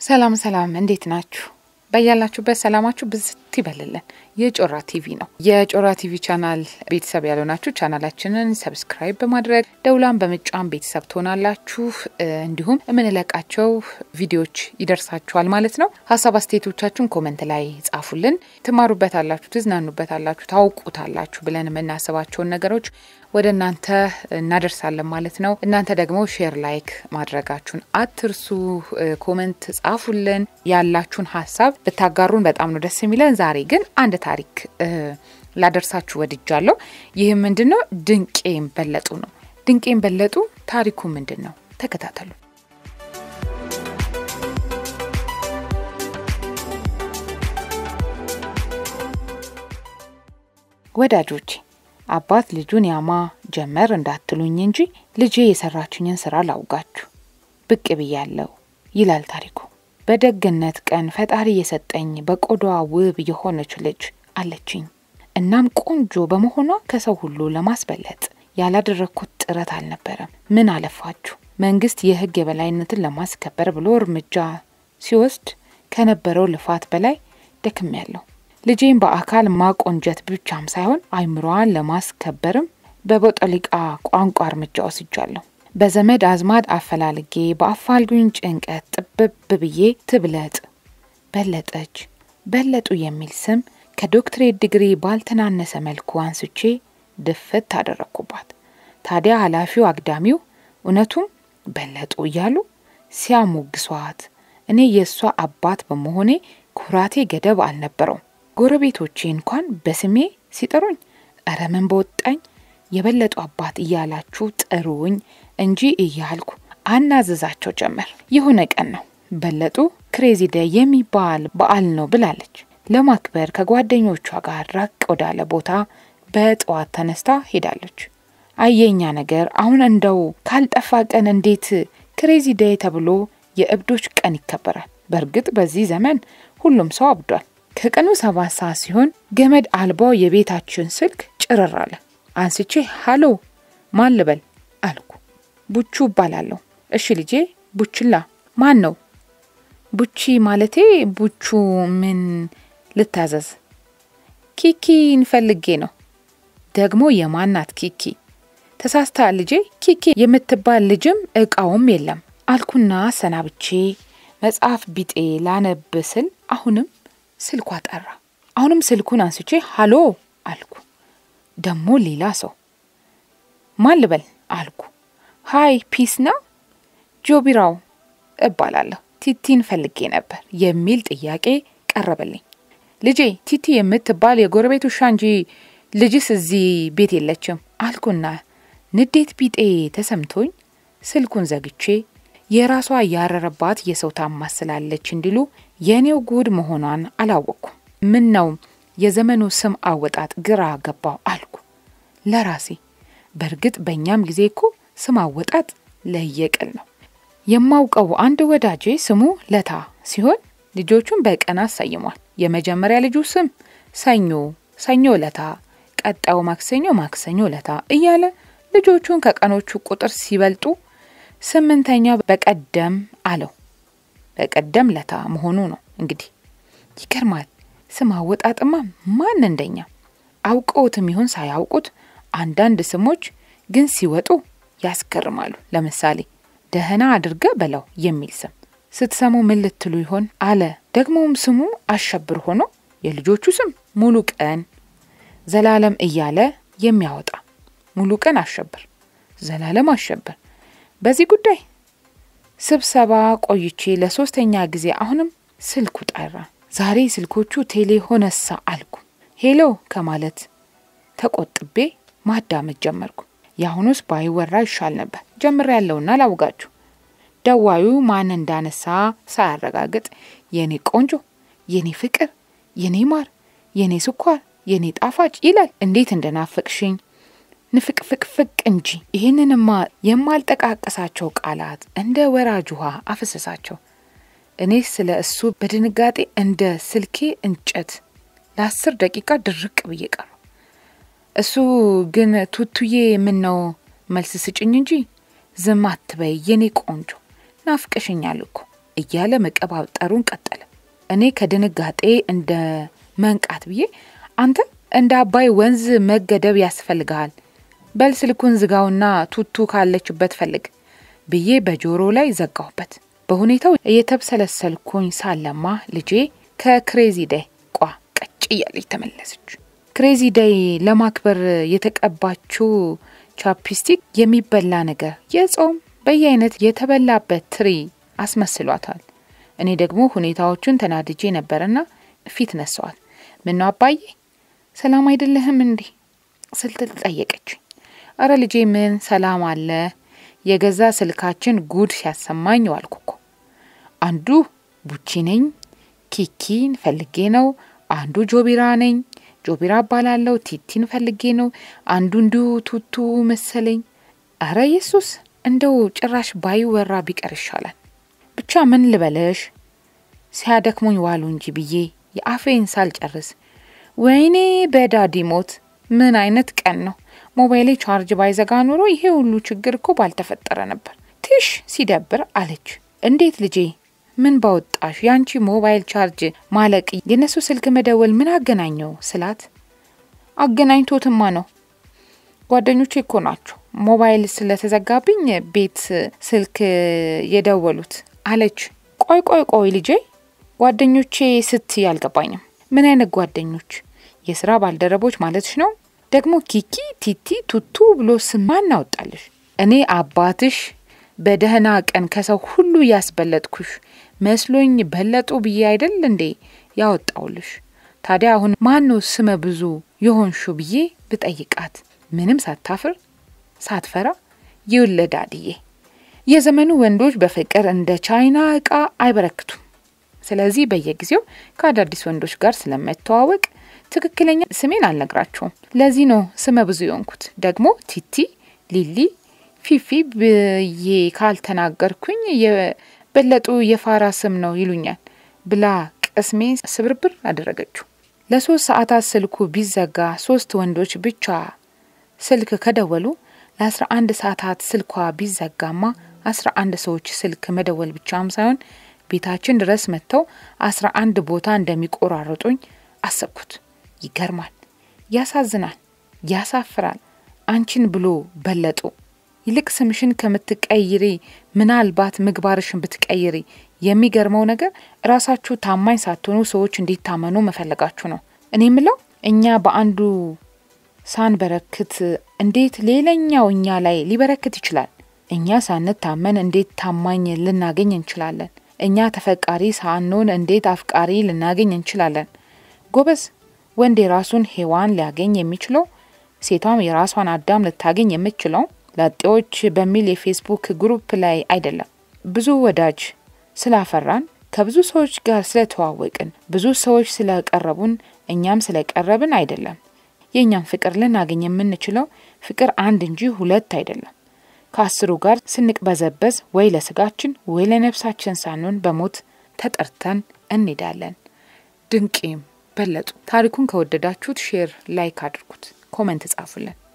ሰላም ሰላም፣ እንዴት ናችሁ? በያላችሁበት ሰላማችሁ ብዝት ይበልልን። የጮራ ቲቪ ነው። የጮራ ቲቪ ቻናል ቤተሰብ ያልሆናችሁ ቻናላችንን ሰብስክራይብ በማድረግ ደውላን በመጫን ቤተሰብ ትሆናላችሁ። እንዲሁም የምንለቃቸው ቪዲዮዎች ይደርሳችኋል ማለት ነው። ሀሳብ አስተያየቶቻችሁን ኮመንት ላይ ጻፉልን። ትማሩበታላችሁ፣ ትዝናኑበታላችሁ፣ ታውቁታላችሁ ብለን የምናስባቸውን ነገሮች ወደ እናንተ እናደርሳለን ማለት ነው። እናንተ ደግሞ ሼር፣ ላይክ ማድረጋችሁን አትርሱ። ኮመንት ጻፉልን። ያላችሁን ሀሳብ ብታጋሩን በጣም ነው ደስ የሚለን። ዛሬ ግን አንድ ታሪክ ላደርሳችሁ ወድጃለሁ። ይህም ምንድን ነው? ድንቄም በለጡ ነው። ድንቄም በለጡ ታሪኩ ምንድን ነው? ተከታተሉ። ወዳጆቼ አባት ልጁን ያማ ጀመር እንዳትሉኝ እንጂ ልጄ የሰራችኝን ስራ ላውጋችሁ ብቅ ብያለሁ ይላል ታሪኩ። በደግነት ቀን ፈጣሪ የሰጠኝ በቆዳዋ ውብ የሆነች ልጅ አለችኝ። እናም ቆንጆ በመሆኗ ከሰው ሁሉ ለማስበለጥ ያላደረግኩት ጥረት አልነበረም። ምን አለፋችሁ መንግስት የህግ የበላይነትን ለማስከበር ብሎ እርምጃ ሲወስድ ከነበረው ልፋት በላይ ደክሜያለሁ። ልጄን በአካል ማቆንጀት ብቻም ሳይሆን አይምሮዋን ለማስከበርም በቦጠሊቃ ቋንቋ እርምጃ ወስጃለሁ። በዘመድ አዝማድ አፈላልጌ በአፋልጉኝ ጭንቀት ጥብብ ብዬ ትብለጥ በለጠች በለጡ የሚል ስም ከዶክትሬት ዲግሪ ባልተናነሰ መልኩ አንስቼ ድፍት አደረግኩባት። ታዲያ ኃላፊው አግዳሚው እውነቱም በለጡ እያሉ ሲያሞግሷት እኔ የእሷ አባት በመሆኔ ኩራቴ ገደብ አልነበረውም። ጎረቤቶቼ እንኳን በስሜ ሲጠሩኝ እረ ምን በወጣኝ የበለጡ አባት እያላችሁ ጥሩኝ እንጂ እያልኩ አናዘዛቸው ጀመር። የሆነ ቀን ነው በለጡ ክሬዚ ደይ የሚባል በዓል ነው ብላለች። ለማክበር ከጓደኞቿ ጋር ራቅ ወዳለ ቦታ በጠዋት ተነስታ ሄዳለች። አየኛ ነገር አሁን እንደው ካልጠፋ ቀን እንዴት ክሬዚ ደይ ተብሎ የእብዶች ቀን ይከበራል? በእርግጥ በዚህ ዘመን ሁሉም ሰው አብዷል። ከቀኑ ሰባት ሰዓት ሲሆን ገመድ አልባው የቤታችን ስልክ ጭርር አለ። አንስቼ ሀሎ ማን ልበል አልኩ። ቡቹ እባላለሁ። እሺ ልጄ ቡችላ ማን ነው? ቡቺ ማለቴ ቡቹ ምን ልታዘዝ? ኪኪን ፈልጌ ነው። ደግሞ የማናት ኪኪ? ተሳስታ ልጄ ኪኪ የምትባል ልጅም እቃውም የለም አልኩና ሰናብቼ መጽሐፍ ቢጤ ላነብ ስል አሁንም ስልኳ ጠራ። አሁንም ስልኩን አንስቼ ሀሎ አልኩ። ደግሞ ሌላ ሰው ማን ልበል አልኩ። ሀይ ፒስ ነው ጆቢራው እባላለሁ። ቲቲን ፈልጌ ነበር የሚል ጥያቄ ቀረበልኝ። ልጄ ቲቲ የምትባል የጎረቤት ውሻ እንጂ ልጅስ እዚህ ቤት የለችም አልኩና ንዴት ቢጤ ተሰምቶኝ ስልኩን ዘግቼ የራሷ ያረረባት የሰው ታማስላለች እንዲሉ የእኔው ጉድ መሆኗን አላወቅኩም። ምን ነው የዘመኑ ስም አወጣጥ ግራ ገባው አልኩ ለራሴ። በእርግጥ በእኛም ጊዜ እኮ ስም አወጣጥ ለየቅል ነው። የማውቀው አንድ ወዳጄ ስሙ ለታ ሲሆን ልጆቹን በቀን አሰይሟል። የመጀመሪያ ልጁ ስም ሰኞ ሰኞ ለታ፣ ቀጣዩ ማክሰኞ ማክሰኞ ለታ እያለ ልጆቹን ከቀኖቹ ቁጥር ሲበልጡ ስምንተኛው በቀደም አለው። በቀደም ለታ መሆኑ ነው እንግዲህ። ይገርማል። ስም አወጣጥማ ማን እንደኛ አውቀውትም ይሁን ሳያውቁት አንዳንድ ስሞች ግን ሲወጡ ያስገርማሉ። ለምሳሌ ደህና አድርገ በለው የሚል ስም ስትሰሙ ምን ልትሉ ይሆን አለ። ደግሞም ስሙ አሸብር ሆኖ የልጆቹ ስም ሙሉ ቀን ዘላለም እያለ የሚያወጣ ሙሉ ቀን አሸብር፣ ዘላለም አሸብር። በዚህ ጉዳይ ስብሰባ ቆይቼ ለሶስተኛ ጊዜ አሁንም ስልኩ ጠራ። ዛሬ ስልኮቹ ቴሌ ሆነሳ አልኩ። ሄሎ ከማለት ተቆጥቤ ማዳመጥ ጀመርኩ። የአሁኑስ ባይወራ ይሻል ነበር። ጀምሬ ያለውና ላውጋችሁ። ደዋዩ ማን እንዳነሳ ሳያረጋግጥ የኔ ቆንጆ፣ የኔ ፍቅር፣ የኔ ማር፣ የኔ ስኳር፣ የኔ ጣፋጭ ይላል። እንዴት እንደናፈቅሽኝ ንፍቅፍቅፍቅ እንጂ ይህንንማ የማልጠቃቀሳቸው ቃላት እንደ ወራጅ ውሃ አፈሰሳቸው። እኔ ስለ እሱ በድንጋጤ እንደ ስልኬ እንጨት ለአስር ደቂቃ ድርቅ ብዬ ቀሩ። እሱ ግን ቱቱዬ ምን ነው መልስ ስጭኝ እንጂ ዝም አትበይ የኔ ቆንጆ ናፍቀሽኛል እኮ እያለ መቀባጠሩን ቀጠለ። እኔ ከድንጋጤ እንደ መንቃት ብዬ አንተ እንደ አባይ ወንዝ መገደብ ያስፈልግሃል፣ በል ስልኩን ዝጋውና ቱቱ ካለችበት ፈልግ ብዬ በጆሮ ላይ ዘጋሁበት። በሁኔታው እየተብሰለሰልኩኝ ሳለማ ልጄ ከክሬዚ ደይ ቋ ቀጭ እያለች ተመለሰች። ክሬዚ ደይ ለማክበር የተቀባችው ቻፕስቲክ የሚበላ ነገር የጾም በየአይነት የተበላበት ትሪ አስመስሏታል። እኔ ደግሞ ሁኔታዎቹን ተናድጄ ነበርና ፊት ነሳዋት። ምነው አባዬ ሰላም አይደለህም እንዲህ ስትል ጠየቀችኝ። አረ ልጄ ምን ሰላም አለ የገዛ ስልካችን ጉድ ሲያሰማኝ ዋልኩ እኮ። አንዱ ቡቺ ነኝ ኪኪን ፈልጌ ነው፣ አንዱ ጆቢራ ነኝ ጆቢራ እባላለሁ ቲቲን ፈልጌ ነው፣ አንዱ እንዲሁ ቱቱ መሰለኝ። አረ ኢየሱስ እንደው ጭራሽ ባይወራ ቢቀር ይሻላል። ብቻ ምን ልበለሽ ሲያደክሙኝ ዋሉ እንጂ ብዬ የአፌን ሳልጨርስ ወይኔ በዳዲ ሞት ምን አይነት ቀን ነው! ሞባይሌ ቻርጅ ባይዘጋ ኑሮ ይሄ ሁሉ ችግር እኮ ባልተፈጠረ ነበር። ትሽ ሲደብር አለች። እንዴት ልጄ ምን ባወጣሽ? ያንቺ ሞባይል ቻርጅ ማለቅ የነሱ ስልክ መደወል ምን አገናኘው ስላት፣ አገናኝቶትማ ነው ጓደኞቼ እኮ ናቸው ሞባይል ስለተዘጋብኝ ቤት ስልክ የደወሉት አለች። ቆይ ቆይ ቆይ ልጄ ጓደኞቼ ስትይ አልገባኝም። ምን አይነት ጓደኞች? የስራ ባልደረቦች ማለትሽ ነው? ደግሞ ኪኪ፣ ቲቲ፣ ቱቱ ብሎ ስም ማን አወጣልሽ? እኔ አባትሽ በደህና ቀን ከሰው ሁሉ ያስበለጥኩሽ መስሎኝ በለጡ ብዬ አይደል እንዴ ያወጣውልሽ? ታዲያ አሁን ማነው ስመ ብዙ የሆንሹ ብዬ ብጠይቃት ምንም ሳታፍር ሳትፈራ ይውለድ አድዬ የዘመኑ ወንዶች በፍቅር እንደ ቻይና እቃ አይበረክቱም። ስለዚህ በየጊዜው ከአዳዲስ ወንዶች ጋር ስለመተዋወቅ ትክክለኛ ስሜን አልነግራቸውም። ለዚህ ነው ስመ ብዙ የሆንኩት። ደግሞ ቲቲ፣ ሊሊ፣ ፊፊ ብዬ ካልተናገርኩኝ የበለጡ የፋራ ስም ነው ይሉኛል ብላ ቅስሜ ስብርብር አደረገችው። ለሶስት ሰዓታት ስልኩ ቢዘጋ ሶስት ወንዶች ብቻ ስልክ ከደወሉ ለአስራ አንድ ሰዓታት ስልኳ ቢዘጋማ አስራ አንድ ሰዎች ስልክ መደወል ብቻም ሳይሆን ቤታችን ድረስ መጥተው አስራ አንድ ቦታ እንደሚቆራረጡኝ አሰብኩት። ይገርማል፣ ያሳዝናል፣ ያሳፍራል። አንቺን ብሎ በለጡ። ይልቅ ስምሽን ከምትቀይሪ ምናልባት ምግባርሽን ብትቀይሪ። የሚገርመው ነገር ራሳችሁ ታማኝ ሳትሆኑ ሰዎች እንዲታመኑ መፈለጋችሁ ነው። እኔ ምለው እኛ በአንዱ ሳንበረክት እንዴት ሌላኛው እኛ ላይ ሊበረክት ይችላል? እኛ ሳንታመን እንዴት ታማኝ ልናገኝ እንችላለን? እኛ ተፈቃሪ ሳንሆን እንዴት አፍቃሪ ልናገኝ እንችላለን? ጎበዝ፣ ወንድ የራሱን ሔዋን ሊያገኝ የሚችለው ሴቷም የራሷን አዳም ልታገኝ የምችለው ላጤዎች በሚል የፌስቡክ ግሩፕ ላይ አይደለም። ብዙ ወዳጅ ስላፈራን ከብዙ ሰዎች ጋር ስለተዋወቅን ብዙ ሰዎች ስለቀረቡን እኛም ስለቀረብን አይደለም። የእኛም ፍቅር ልናገኝ የምንችለው ፍቅር አንድ እንጂ ሁለት አይደለም። ከአስሩ ጋር ስንቅበዘበዝ ወይ ለስጋችን ወይ ለነፍሳችን ሳንሆን በሞት ተጠርተን እንሄዳለን። ድንቄም በለጡ። ታሪኩን ከወደዳችሁት ሼር፣ ላይክ አድርጉት፣ ኮመንት ጻፉልን።